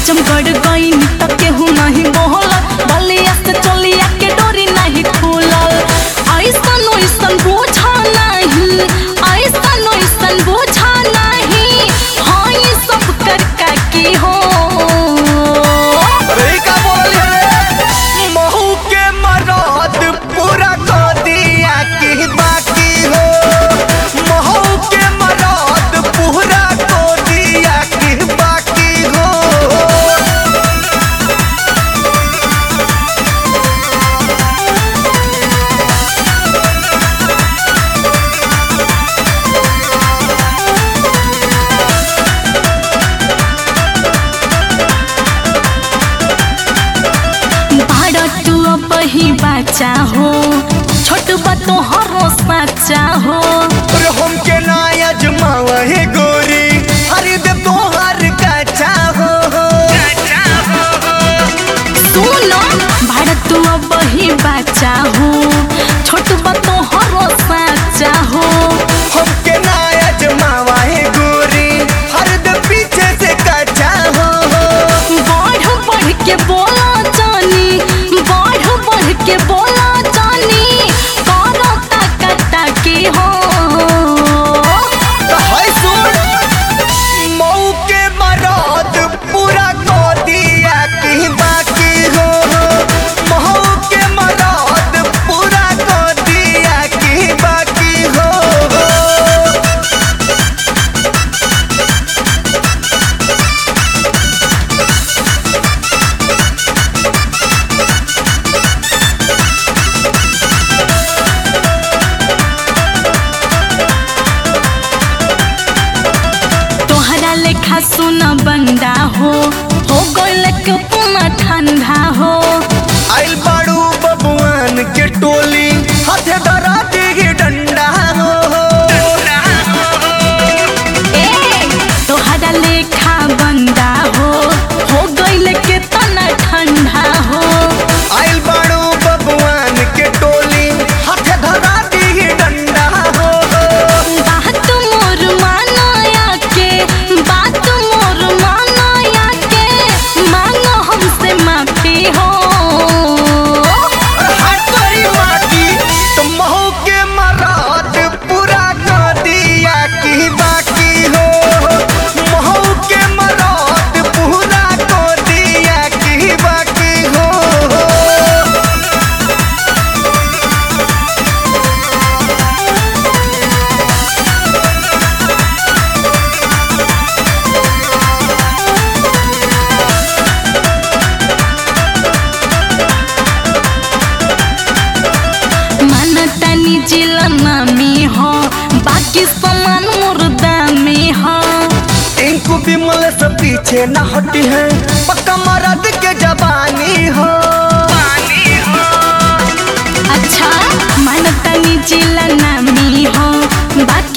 आजमगढ़ गई तक केहू नहीं बोहल बलिया से चलिया के डोरी नहीं खुलल ऐसन ऐसन बोझा नहीं ऐसन ऐसन बोझा नहीं हाँ ये सब कर का की हो अरे का बोल है महू के मरद पूरा कर दिया की बाकी हो महू के मरद पूरा कर दिया की बाकी हो बाड़ा तू अब ही बच्चा हो छोट बा तो हरो सच्चा हो और हम के ना अजमावा है गोरी हर दे तोहार का चाहो सुनो बाड़ा तू अब ही बच्चा हो छोट बा तो हरो सच्चा हो हम के ना अजमावा है गोरी हर दे पीछे से का चाहो बढ़ बढ़ के बोला जानी बढ़ बढ़ के बोला जानी करो ताका ताकी हो हाय सुन मऊ के मरद पूरा कर दिया की बाकी हो मऊ के मरद पूरा कर दिया की बाकी हो तोहरा लेखा सुना बंदा हो हो गइल के पुना ठंडा हो आइल बाड़ू बबुआन के टोली हाथे धरा दी डंडा हो ए तोहरा लेखा बंदा हो हो गइल के तना ठंडा हो आइल बाड़ू बबुआन के टोली हाथे धरा दी डंडा हो बात मोर मानाया के बात मोर मानाया के मांगो हमसे माफी हो हाथ करी माटी तो महू के मराद पूरा कर दिया की बाकी हो महू के मराद पूरा कर दिया की बाकी हो मानतानी जिला नामी हो बाकी सामान मुर्दा में हो टिंकू बिमल से पीछे न हटी है पक्का मर्द के जवानी हो अच्छा मानतानी जिला नामी हो बाकी